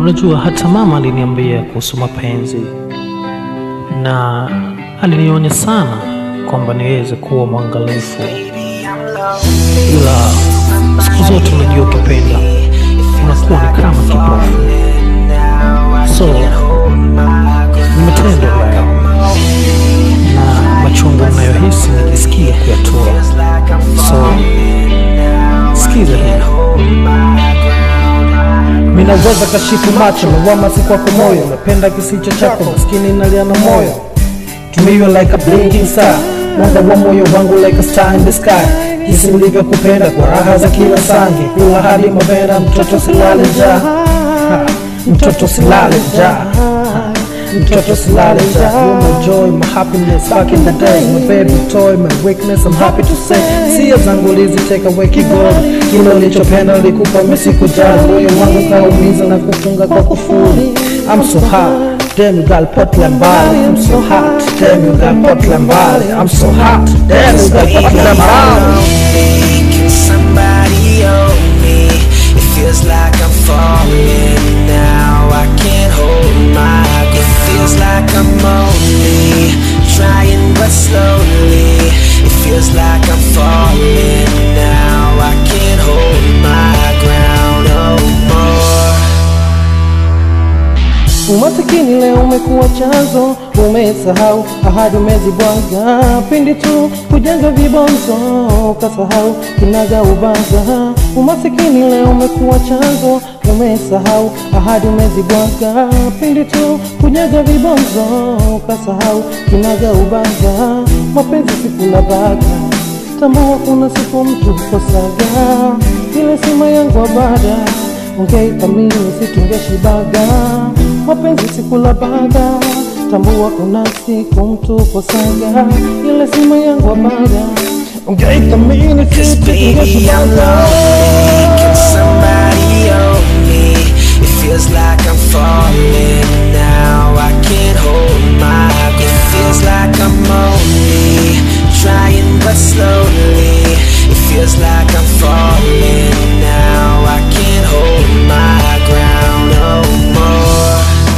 Unajua, hata mama aliniambia kuhusu mapenzi na alinionya sana kwamba niweze kuwa mwangalifu, ila siku zote unajua, ukipenda unakuwa ni kama kipofu. So nimetenda leo na machungu ninayohisi nikisikia kuyatoa. So sikiza hii minaweza kashifu macho lawama si kwako moyo napenda kisicho chako maskini nalia na moyo tumiwa like a blinking star mwanga wa moyo wangu like a star in the sky jinsi nilivyokupenda kwa raha za kila sangi kula hadi mavera mtoto silale njaa Ha, mtoto silale njaa Ha, mtoto silale njaa You're my joy, my happiness back in the day My baby toy, my weakness I'm happy to say Sia zangu liziteka away kigoli Kile ulichopenda likupa mesikujali Moyo wangu kaumiza na kufunga kwa kufuli I'm so hot Damn you got Portland Valley I'm so hot Damn you got Portland Valley I'm so hot Damn you got Portland Valley Can somebody hold me? It feels like I'm falling now. I can't hold my breath. It feels like I'm only trying but slowly. It feels like I'm falling now. I can't hold my ground no more. Umasikini leo umekuwa chanzo, umesahau ahadi umezibwaga, pindi tu kujenga vibonzo ukasahau kinaga ubaza. Umasikini leo umekuwa chanzo, umesahau ahadi umezibwaga, pindi tu kujenga vibonzo ukasahau kinaga ubaza. Mapenzi sikula baga, tambua kuna siku mtu kosaga, ile sima yangu abada ungeithamini situngeshibaga mapenzi sikula baga tambua kuna siku mtu kosaga ile sima yangu abada ungeithamini Cause baby I'm lonely Can somebody hold me? It feels like I'm falling now I can't hold my breath It feels like I'm only Trying but slowly It feels like I'm falling now I can't hold my ground no more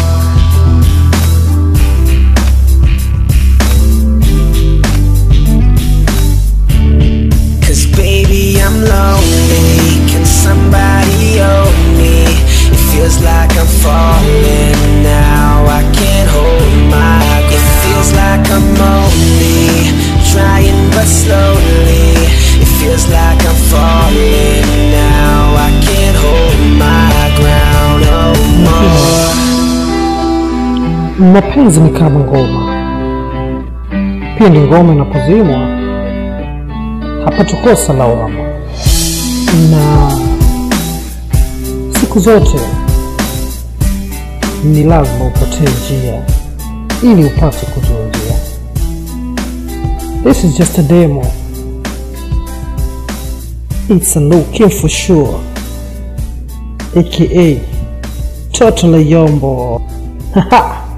Cause baby I'm lonely Can somebody hold me? It feels like I'm falling now I can't hold my breath It feels like I'm only Trying but slowly It feels like I'm falling now I can't hold my ground no more mapenzi ni kama ngoma, pindi ngoma inapozimwa hapatokosa lawama, na siku zote ni lazima upotee njia ili upate kujua njia. This is just a demo. It's a no kill for sure, aka Toto Yombo. Haha.